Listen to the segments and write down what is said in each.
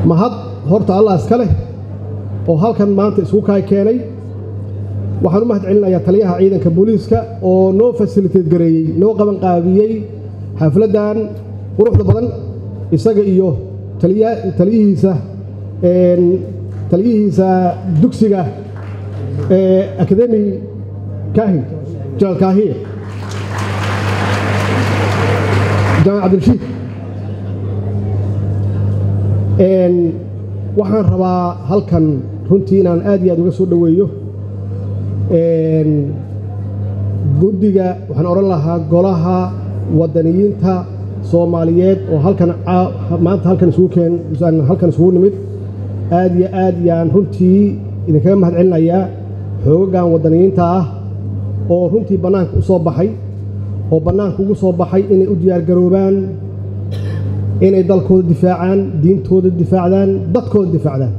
mahad horta allah iska leh oo halkan maanta isugu kaay keenay waxaan u mahad celinayaa taliyaha ciidanka booliiska oo noo fasiliteed gareeyey noo qaban qaabiyey xafladdan quruxda badan isaga iyo taliyihiisa taliyihiisa dugsiga akademi kaahi jamaal kaahiye jamaal cabdirashiid waxaan rabaa halkan runtii inaan aad iyo aad uga soo dhoweeyo guddiga waxaan odhan lahaa golaha waddaniyiinta soomaaliyeed oo halkan maanta halkan isugu keen halkan isugu nimid aad iyo aad yaan runtii idinkaga mahad celinayaa xoogagan waddaniyiinta ah oo runtii bannaanka u soo baxay oo bannaanka ugu soo baxay inay u diyaargaroobaan inay dalkooda difaacaan diintooda difaacdaan dadkooda difaacdaan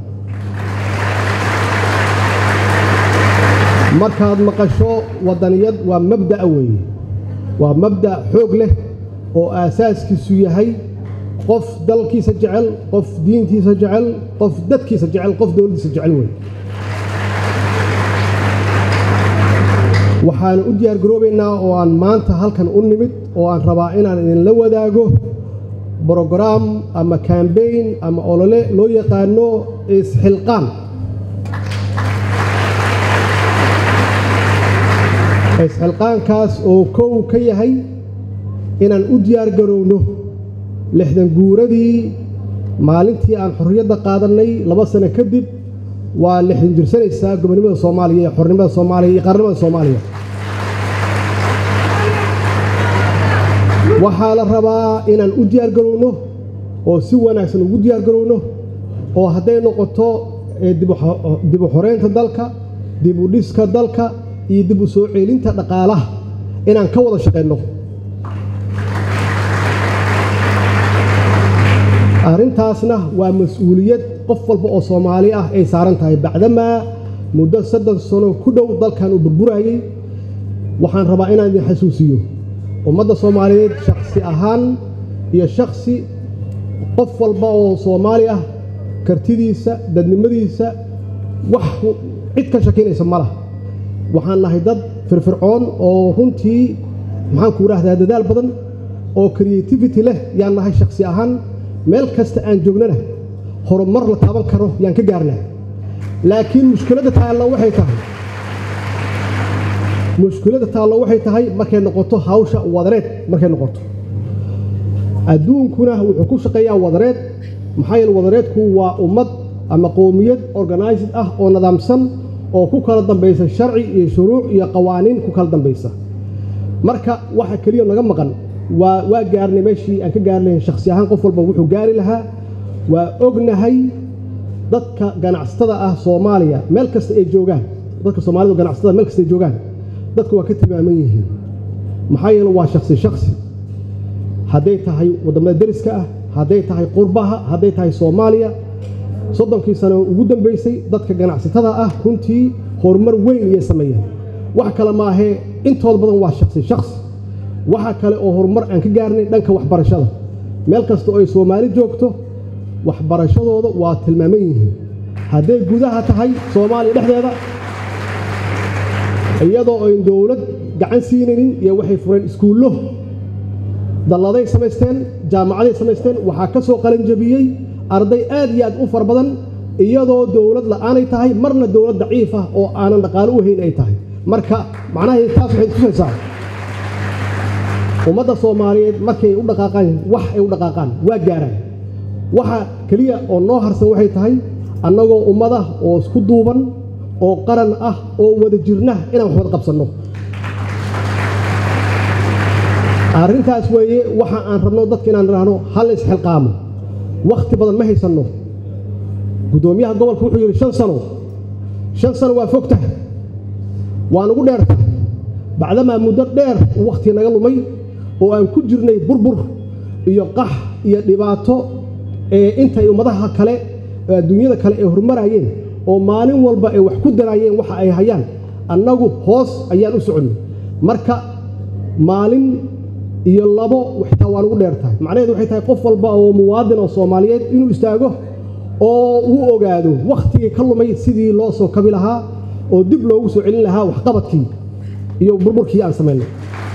markaad maqasho waddaniyad waa mabda'a weeye waa mabda' xoog leh oo aasaaskiisu yahay qof dalkiisa jecel qof diintiisa jecel qof dadkiisa jecel qof dowladdiisa jecel wey waxaanu u diyaargaroobaynaa oo aan maanta halkan u nimid oo aan rabaa inaan idinla wadaago brograam ama kambayn ama olole loo yaqaano isxilqaan isxilqaankaas oo kow ka yahay inaan u diyaargarowno lixdan guuradii maalintii aan xorriyadda qaadannay laba sano kadib waa lixdan jirsanaysaa gobonimada soomaaliya iyo xornimada soomaaliya iyo qaarnimada soomaaliya waxaa la rabaa inaan u diyaargarowno oo si wanaagsan ugu diyaargarowno oo hadday noqoto dib u xoreynta dalka dib u dhiska dalka iyo dib u soo ceelinta dhaqaalaha inaan ka wada shaqayno arrintaasna waa mas-uuliyad qof walba oo soomaali ah ay saaran tahay bacdamaa muddo soddon sano ku dhow dalkan uu burburayey waxaan rabaa inaan idin xasuusiyo ummadda soomaaliyeed shakhsi ahaan iyo shakhsi qof walba oo soomaali ah kartidiisa dadnimadiisa wax cid ka shakinaysa ma laha waxaan nahay dad firfircoon oo runtii maxaan ku idhaahdaa dadaal badan oo creativity leh yaan nahay shakhsi ahaan meel kasta aan joognana horumar la taaban karo yaan ka gaarnaa laakiin mushkiladda taallo waxay tahay mushkiladda taallo waxay tahay markay noqoto hawsha wadareed markay noqoto adduunkuna wuxuu ku shaqeeyaa wadareed maxaa yeele wadareedku waa ummad ama qowmiyad organized ah oo nidaamsan oo ku kala dambaysa sharci iyo shuruuc iyo qawaaniin ku kala dambaysa marka waxa keliya naga maqan waa waa gaarnay meeshii aan ka gaarnayn shakhsi ahaan qof walba wuxuu gaari lahaa waa ognahay dadka ganacsatada ah soomaaliya meel kasta ay joogaan dadka soomaalida ganacsatada meel kasta ay joogaan dadku waa ka tilmaaman yihiin maxaa yeele waa shakhsi shakhsi hadday tahay waddamada deriska ah hadday tahay qurbaha hadday tahay soomaaliya soddonkii sano ugu dambaysay dadka ganacsatada ah runtii horumar weyn iyay sameeyeen wax kale maahee intooda badan waa shakhsi shakhsi waxa kale oo horumar aan ka gaarnay dhanka waxbarashada meel kasta oo ay soomaali joogto waxbarashadooda waa tilmaaman yihiin hadday gudaha tahay soomaaliya dhexdeeda iyadoo ayn dowlad gacan siinaynin iyo waxay fureen iskuullo dalladay samaysteen jaamacaday samaysteen waxaa ka soo qalanjabiyey arday aad iyo aad u fara badan iyadoo dowlad la'aanay tahay marna dowlad daciif ah oo aanan dhaqaalo u hayn ay tahay marka macnaheed taas waxay tusaysaa ummadda soomaaliyeed markay u dhaqaaqaan wax ay u dhaqaaqaan waa gaaraan waxa keliya oo noo harsan waxay tahay annagoo ummad ah oo isku duuban oo qaran ah oo wada jirna inaan wax wada qabsanno arrintaas weeye waxa aan rabno dadka inaan idhaahno hal isxilqaamo wakhti badan ma haysanno guddoomiyaha gobolka wuxuu yidhi shan sano shan sano waa fogtah waa nagu dheerta bacdamaa muddo dheer wakhti naga lumay oo aan ku jirnay burbur iyo qax iyo dhibaato ee intay ummadaha kale adduunyada kale ay horumarayeen oo maalin walba ay wax ku daraayeen waxa ay hayaan annagu hoos ayaan u soconnay marka maalin iyo labo xitaa waa nugu dheer tahay macnaheedu waxay tahay qof walba oo muwaadin oo soomaaliyeed inuu istaago oo uu ogaado wakhtigii ka lumay sidii loo soo kabi lahaa oo dib loogu soo celin lahaa waxqabadkii iyo burburkii aan samaynay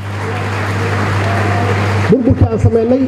burburkii aan samaynay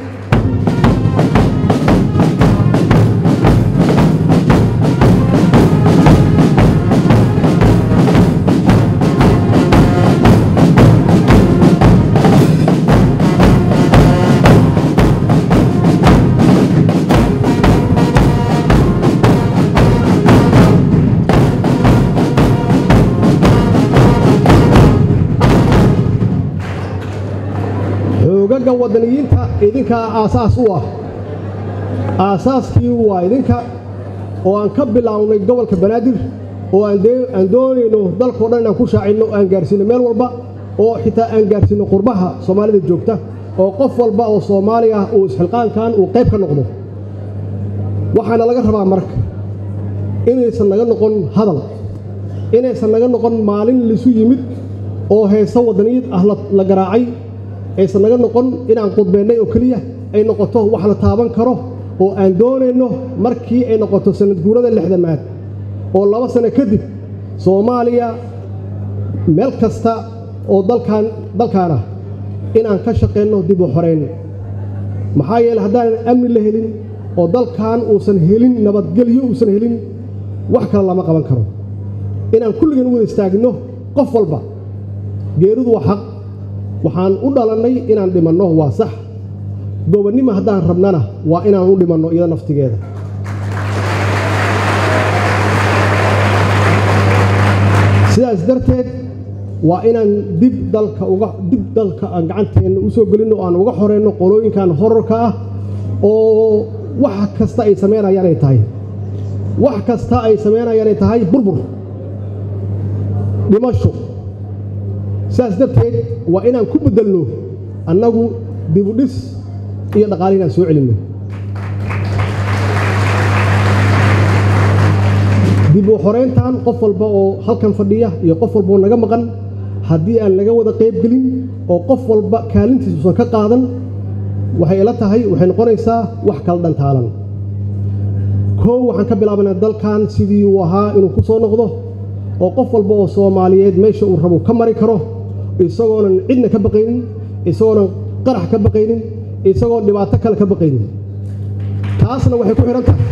xoogaga waddaniyiinta idinkaa aasaas u ah aasaaskii waa idinka oo aan ka bilaawnay gobolka banaadir oo aan doonayno dalkao dhan inaan ku shaacinno aan gaarsiinno meel walba oo xitaa aan gaarsiinno qurbaha soomaalida joogta oo qof walba oo soomaali ah uu isxilqaankan uu qayb ka noqdo waxaana laga rabaa marka inaysan naga noqon hadal inaysan naga noqon maalin laisu yimid oo heeso waddaniyad ah la garaacay aysan naga noqon inaan qudbeennay oo keliya ay noqoto wax la taaban karo oo aan doonayno markii ay noqoto sanad guurada lixdamaad oo laba sano kadib soomaaliya meel kasta oo dalkaan dalkaan ah inaan ka shaqaynno dib u xorayn maxaa yeele haddaanan amni la helin oo dalkan uusan helin nabadgelyo uusan helin wax kale lama qaban karo inaan kulligeen u wada istaagno qof walba geeridu waa xaq waxaan u dhalannay inaan dhimanno waa sax gobonnimo haddaan rabnana waa inaan u dhimanno iyada naftigeeda sidaas darteed waa inaan dib dalka uga dib dalka aan gacanteenna u soo gelinno o aan uga xoreyno qolooyinkan horarka ah oo wax kasta ay samaynayaan ay tahay wax kasta ay samaynayaan ay tahay burbur dhimasho sidaas darteed waa inaan ku beddelno annagu dibudhis iyo dhaqaale inaan soo celinno dib u xorayntan qof walba oo halkan fadhiya iyo qof walba oo naga maqan haddii aan laga wada qayb gelin oo qof walba kaalintiis uusan ka qaadan waxay ila tahay waxay noqonaysaa wax kala dhantaalan koow waxaan ka bilaabanaa dalkan sidii uu ahaa inuu ku soo noqdo oo qof walba oo soomaaliyeed meesha uu rabo ka mari karo isagoonan cidna ka baqaynin isagoonan qarax ka baqaynin isagoon dhibaato kale ka baqaynin taasna waxay ku xidhan tahay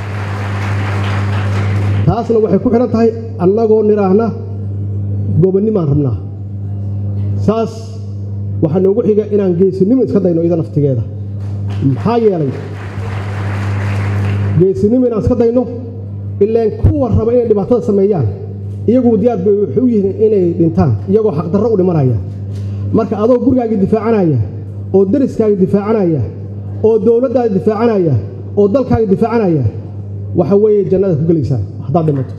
taasna waxay ku xidhan tahay annagoo nidhaahna gobonnimaan rabnaa saas waxaa noogu xiga inaan geesinimo iska dayno iyada naftigeeda maxaa yeelay geesinimo inaan iska dayno ilaan kuwa raba inay dhibaatada sameeyaan iyaguo diyaar bay waxay u yihiin inay dhintaan iyagoo xaqdarro u dhimanaya marka adoo gurigaaga difaacanaya oo dariskaaga difaacanaya oo dowladdaada difaacanaya oo dalkaaga difaacanaya waxa weeye jannada ku gelaysaa haddaad dhimato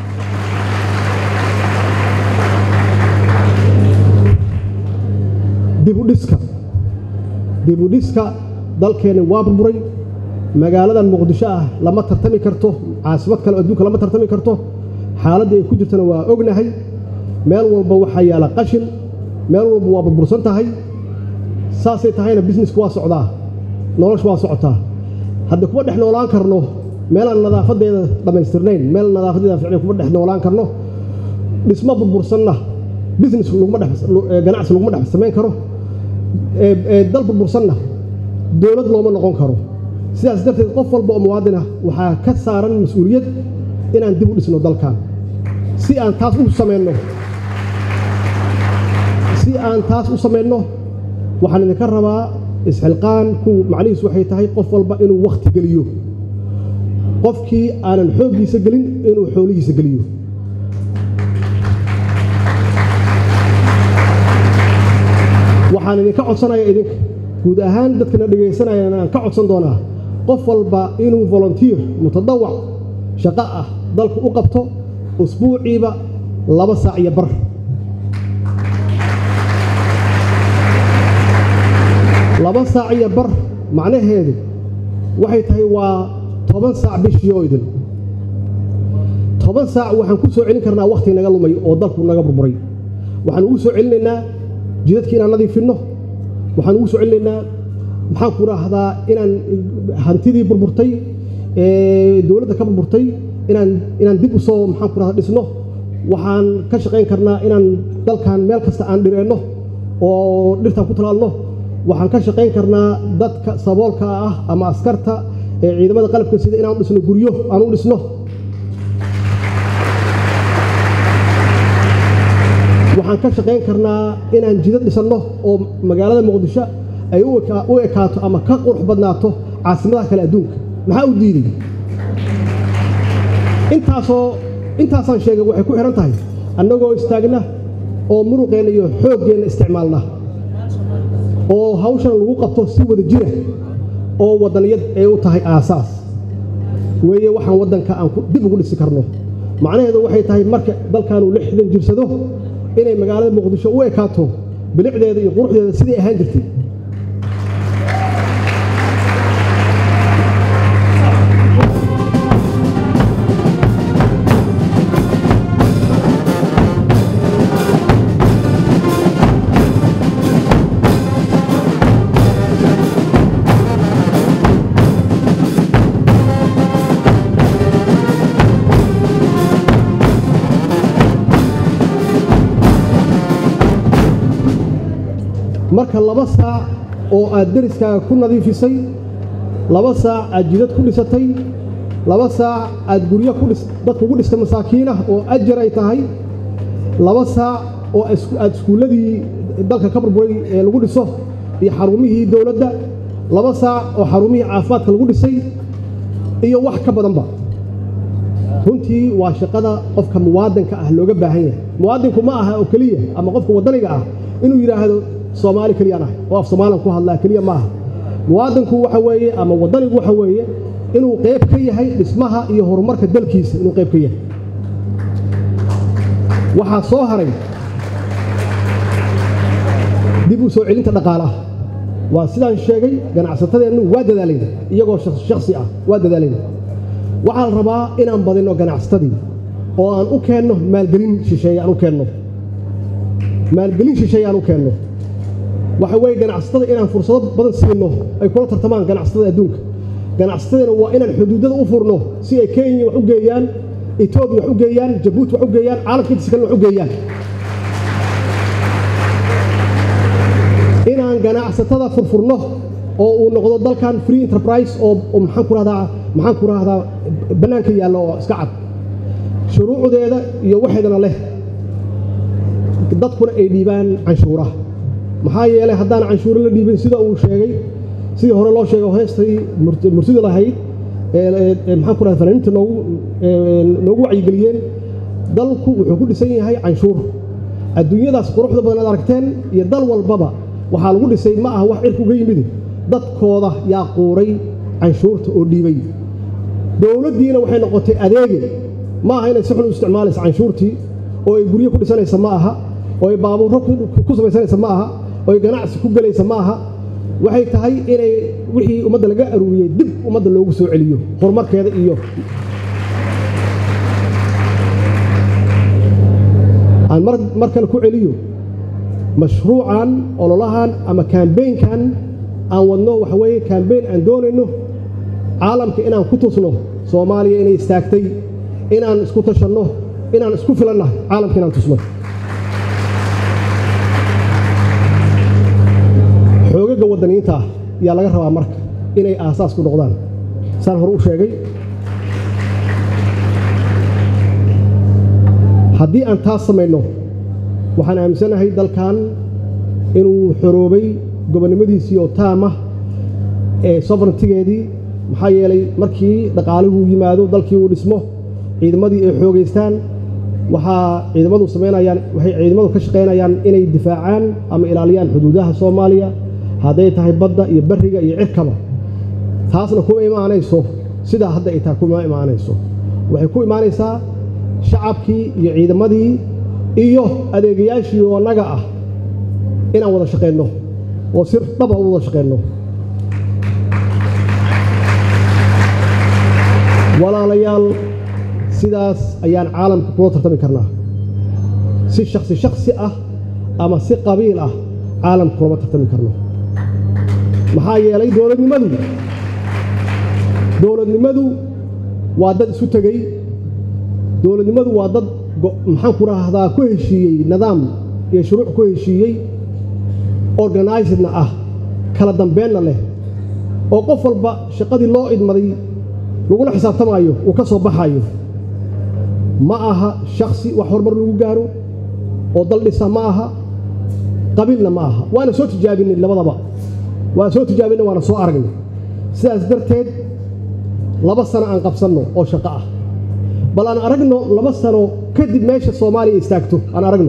dibudhiska dibudhiska dalkeenni waa burburay magaaladan muqdisho ah lama tartami karto caasimad kale oo adduunka lama tartami karto xaaladdii ay ku jirtana waa ognahay meel walba waxaa yaalla qashin meel walba waa burbursan tahay saasay tahayna businessku waa socdaa noloshu waa socotaa hadda kuma dhex noolaan karno meelaan nadaafadeeda dhammaystirnayn meel nadaafadeeda ficnayn kuma dhex noolaan karno dhismo burbursanna business laguma dhex ganacsi laguma dhex samayn karo dal burbursanna dowlad looma noqon karo sidaas darteed qof walba oo muwaadin ah waxaa ka saaran mas-uuliyad inaan dib u dhisno dalkan si aan taas u samayno si aan taas u samayno waxaan idinka rabaa isxilqaanku macnihiisu waxay tahay qof walba inuu wakhti geliyo qofkii aanan xooggiisa gelin inuu xoolihiisa geliyo waxaan idinka codsanaya idinka guud ahaan dadkana dhegaysanayaan aan ka codsan doonaa qof walba inuu volunteer mutadawac shaqo ah dalku u qabto usbuuciiba laba saac iyo bar laba saac iyo bar macnaheedu waxay tahay waa toban saac bishii oo idin toban saac waxaan ku soo celin karnaa wakhti naga lumay oo dalku naga burburay waxaan ugu soo celinaynaa jidadkii inaan nadiifinno waxaan ugu soo celinaynaa maxaan ku raahdaa inaan hantidii burburtay ee dowladda ka burburtay inaan inaan dib u soo maxaan ku rahda dhisno waxaan ka shaqayn karnaa inaan dalkan meel kasta aan dhireenno oo dhirtaan ku talaalno waxaan ka shaqayn karnaa dadka saboolka ah ama askarta ee ciidamada qalabka sida inaan u dhisno guryo aan u dhisno waxaan ka shaqayn karnaa inaan jidad dhisanno oo magaalada muqdisho ay u ekaato ama ka qurux badnaato caasimadaha kale adduunka maxaa u diiday intaasoo intaasaan sheegay waxay ku xihan tahay annagoo istaagna oo muruqeenna iyo xooggeenna isticmaalna oo hawshan lagu qabto si wada jira oo waddaniyad ay u tahay aasaas weeye waxaan waddanka aan dib ugu dhisi karno macnaheedu waxay tahay marka dalkaanu lixdan jirsado inay magaalada muqdisho u ekaato bilicdeeda iyo quruxdeeda siday ahaan jirtay marka laba saac oo aad deriskaaga ku nadiifisay laba saac aad jidad ku dhisatay laba saac aad guryo dadka ugu dhistay masaakiin ah oo ajar ay tahay laba saac oo aad iskuulladii dalka ka burburay ee lagu dhiso iyo xarumihii dowladda laba saac oo xarumihii caafimaadka lagu dhisay iyo wax ka badanba runtii waa shaqada qofka muwaadinka ah looga baahan yahay muwaadinku ma aha oo keliya ama qofka waddaniga ah inuu yidhaahdo soomaali keliyaan ah oo af soomaalian ku hadlaa keliya ma aha muwaadinku waxa weeye ama waddanigu waxa weeye inuu qayb ka yahay dhismaha iyo horumarka dalkiisa inuu qayb ka yahay waxaa soo haray dib u soo celinta dhaqaalaha waa sidaan sheegay ganacsatadeennu waa dadaalayna iyagoo shakhsi ah waa dadaalayna waxaa la rabaa inaan badinno ganacsatadii oo aan u keenno maalgelin shisheeye aan u keenno maalgelin shisheeye aan u keenno waxa weeye ganacsatada inaan fursado badan siino ay kula tartamaan ganacsatada adduunka ganacsatadana waa inaan xuduudada u furno si ay kenya wax u geeyaan etoobiya wax u geeyaan jabuuti wax u geeyaan caalamka intiisa kalena wax u geeyaan inaan ganacsatada furfurno oo uu noqdo dalkan free enterprise oo maxaan ku rahdaa maxaan ku rahdaa bannaanka yaalla oo iska cad shuruucdeeda iyo waxeedana leh dadkuna ay dhiibaan canshuuraha maxaa yeelay haddaan canshuuro la dhiibin sida uu sheegay sidii hore loo sheegay heestay mursida lahayd maxaan ku rahda fanaaniinta noogu noogu wacyigeliyeen dalku wuxuu ku dhisan yahay canshuur adduunyadaas quruxda badan aad aragteen iyo dal walbaba waxaa lagu dhisay ma aha wax cirka uga yimid dadkooda yaa quuray canshuurta oo dhiibay dowladdiina waxay noqotay adeege ma aha inay si xun u isticmaalaysa canshuurtii oo ay guryo ku dhisanaysa ma aha oo ay baabuurro ku samaysanaysa ma aha oo ay ganacsi ku gelaysa ma aha waxay tahay inay wixii ummadda laga aruuriyey dib ummadda loogu soo celiyo horumarkeeda iyo aan mar kale ku celiyo mashruucan ololahan ama kambeynkan aan wadno waxa weeye kambeyn aan doonayno caalamka inaan ku tusno soomaaliya inay istaagtay inaan isku tashanno inaan isku filannahay caalamka inaan tusno xoogaga waddaniyiinta ah yaa laga rabaa marka inay aasaas ku noqdaan saan hore u sheegay haddii aan taas samayno waxaan aaminsanahay dalkan inuu xoroobay gobonnimadiisii oo taamah ee soverentigeedii maxaa yeelay markii dhaqaaluhu yimaado dalkii uu dhismo ciidamadii ay xoogaystaan waxaa ciidamadu samaynayaan waxay ciidamadu ka shaqaynayaan inay difaacaan ama ilaaliyaan xuduudaha soomaaliya hadday tahay badda iyo barriga iyo cirkaba taasna kuma imaanayso sidaa hadda ay tahay kuma imaanayso waxay ku imaanaysaa shacabkii iyo ciidamadii iyo adeegayaashii oo annaga ah inaan wada shaqaynno oo si dhaba u wada shaqaynno walaalayaal sidaas ayaan caalamka kula tartami karnaa si shaksi shaksi ah ama si qabiil ah caalamka kulama tartami karno maxaa yeelay dowladnimadu dowladnimadu waa dad isu tegey dowladnimadu waa dad maxaan ku rahdaa ku heshiiyey nidaam iyo shuruuc ku heshiiyey organizedna ah kala dambeenna leh oo qof walba shaqadii loo idmaday lagula xisaabtamaayo uu ka soo baxayo ma aha shaksi wax horumar lagu gaaro oo dal dhisa ma aha qabiilna ma aha waana soo tijaabinay labadaba waan soo tijaabinay waana soo aragnay sidaas darteed laba sano aan qabsanno oo shaqo ah bal aan aragno laba sano kadib meesha soomaaliya istaagto aan aragno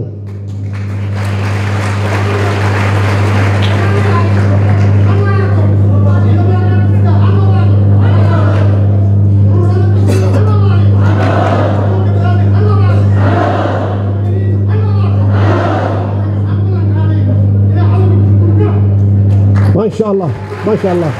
ما شاء الله ما شاء الله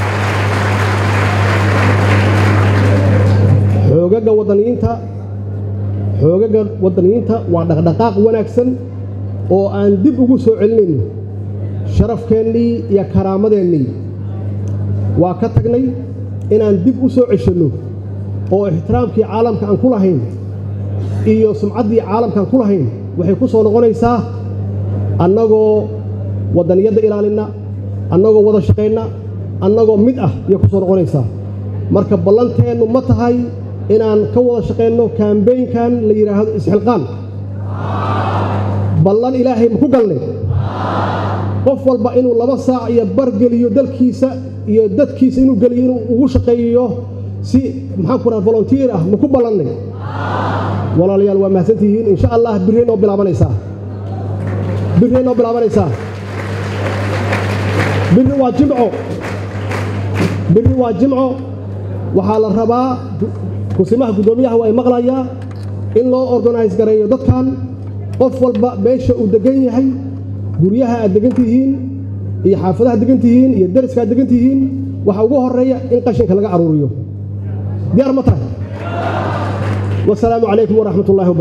xoogaga wadaniyiinta xoogaga wadaniyiinta waa dhaqdhaqaaq wanaagsan oo aan dib ugu soo celinayn sharafkeennii iyo karaamadeennii waa ka tagnay inaan dib u soo ceshanno oo ixtiraamkii caalamka aan ku lahayn iyo sumcaddii caalamka aan ku lahayn waxay ku soo noqonaysaa annagoo wadaniyadda ilaalinna annagoo wada shaqaynna annagoo mid ah ayay ku soo noqonaysaa marka ballanteennu ma tahay inaan ka wada shaqaynno kaambeynkan la yidhaahdo isxilqaan ballan ilaahay ma ku galnay qof walba inuu laba saac iyo bar geliyo dalkiisa iyo dadkiisa inuu geliyo inuu ugu shaqeeyo si maxaan ku raha volunteer ah ma ku ballannay walaalayaal waa mahadsantihiin insha allah birray noo bilaabanaysaa birray noo bilaabanaysaa birri waa jimco birri waa jimco waxaa la rabaa kusimaha guddoomiyaha waa ay maqlayaa in loo organise gareeyo dadkan qof walba meesha uu degan yahay guryaha aad degan tihiin iyo xaafadaha degan tihiin iyo dariska aad degan tihiin waxaa ugu horeeya in qashinka laga aruuriyo diyaar ma tahay wasalaamu calaykum waraxmat ullahi